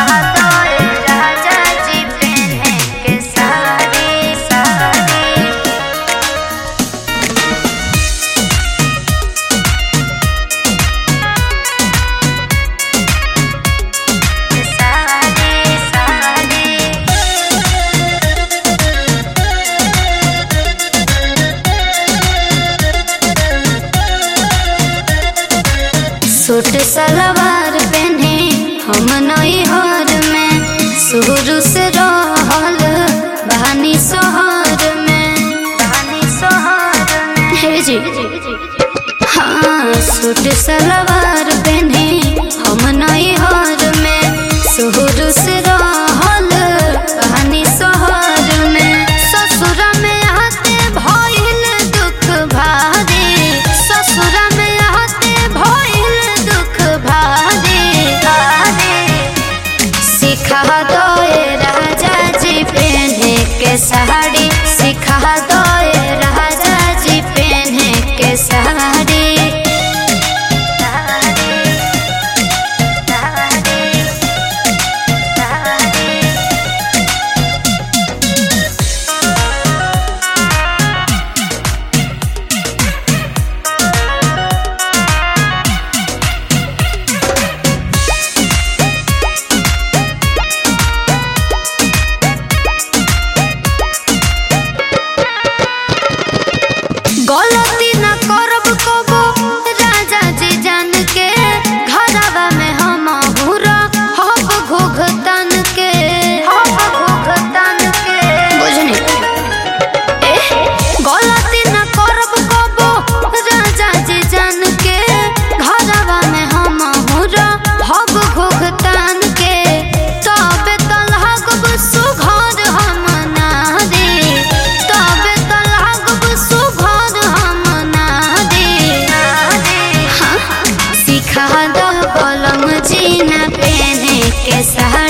दो राजा जी पहने के साड़ी साड़ी साड़ी साड़ी सूट सलवार पहने हम नई हर में शुरू से रहल बहानी सोहर में बहानी सोहर में हे जी हाँ सूट सलवार पहने हम नई हर में शुरू से रहल बहानी सोहर में ससुर में आते भइल दुख भारी ससुर में आते भइल दुख भारी भारी सिखा दो राजा जी पहने के साड़ी सिखा दो राजा जी पहने के साड़ी गलती न करब कबो राजा जी जान के घरवा में हम हुरा हब घुघतन के हब घुघतन के बुझनी एह, गलती न करब कबो राजा जी जान के घरवा में हम हुरा हब घुघतन के तबे त लागब सुघर हम नारी तबे त लागब सुघर हम नारी हाँ, सिखा दो कलम जीना पहने के साड़ी